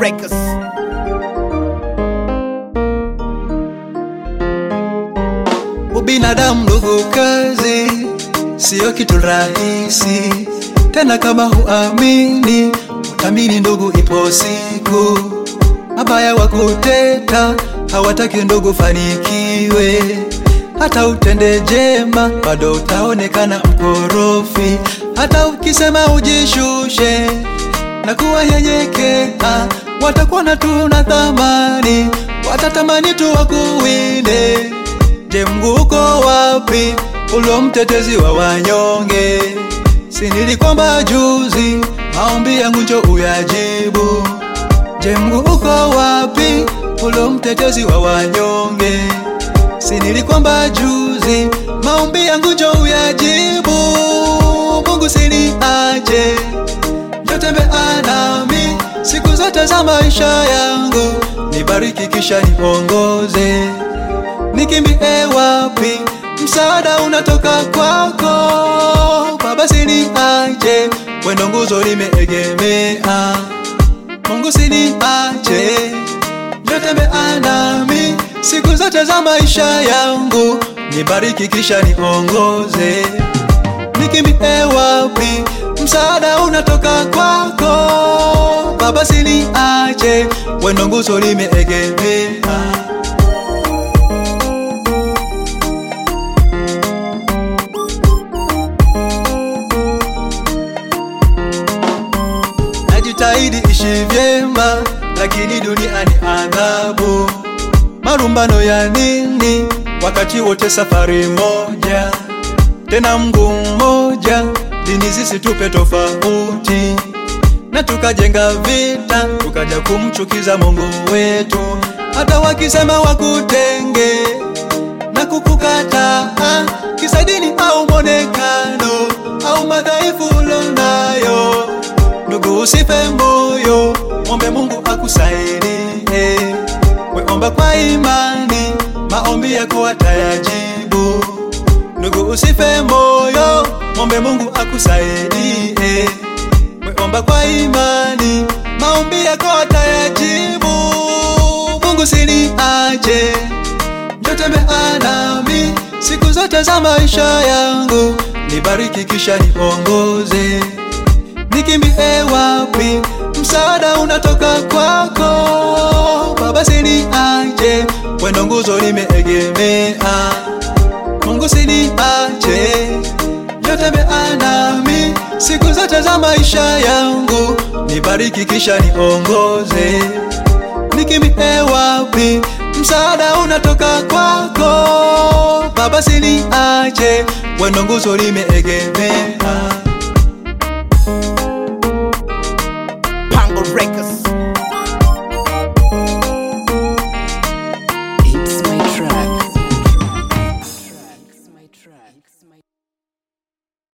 Records. Ubinadamu ndugu, kazi siyo kitu rahisi tena. Kama huamini, utamini ndugu, ipo siku mabaya wa kuteta hawataki ndugu fanikiwe. Hata utende jema, bado utaonekana mkorofi. Hata ukisema ujishushe na kuwa nyenyekea, watakuona tu na thamani, watatamani tu wakuwinde. Je, Mungu uko wapi, ulo mtetezi wa wanyonge? Si nilikwamba juzi, maombi yangu njo uyajibu. Je, Mungu uko wapi, ulo mtetezi wa wanyonge? Si nilikwamba juzi, maombi yangu njo uyajibu. Mungu siniache, njo tembea nami siku zote za maisha yangu, nibariki kisha niongoze nikimbie wapi? Msaada unatoka kwako Baba, siniache, wendo nguzo limeegemea. Mungu siniache, njo tembea nami siku zote za maisha yangu, nibariki kisha niongoze. Nikimbie wapi? Msaada unatoka kwako Baba, siniache, wendo nguzo limeegemea. Najitahidi ishi vyema, lakini dunia ni adhabu. Marumbano ya nini wakati wote safari moja? Tena Mungu mmoja, dini zisitupe tofauti, na tukajenga vita, tukaja kumchukiza Mungu wetu. Hata wakisema wakutenge na kukukataa, kisa dini au monekano au madhaifu ulonayo Ndugu, usife moyo, mwombe Mungu akusaidie. Weomba kwa imani, maombi yako atayajibu. Ndugu, usife moyo, mwombe Mungu akusaidie. Weomba kwa imani, maombi yako atayajibu. Mungu siniache, njo tembea nami siku zote za maisha yangu, nibariki kisha niongoze nikimbie wapi? Msaada unatoka kwako Baba, siniache, wendo nguzo limeegemea. Mungu siniache, njo tembea nami siku zote za maisha yangu, nibariki kisha niongoze. Nikimbie wapi? Msaada unatoka kwako Baba, siniache, wendo nguzo limeegemea.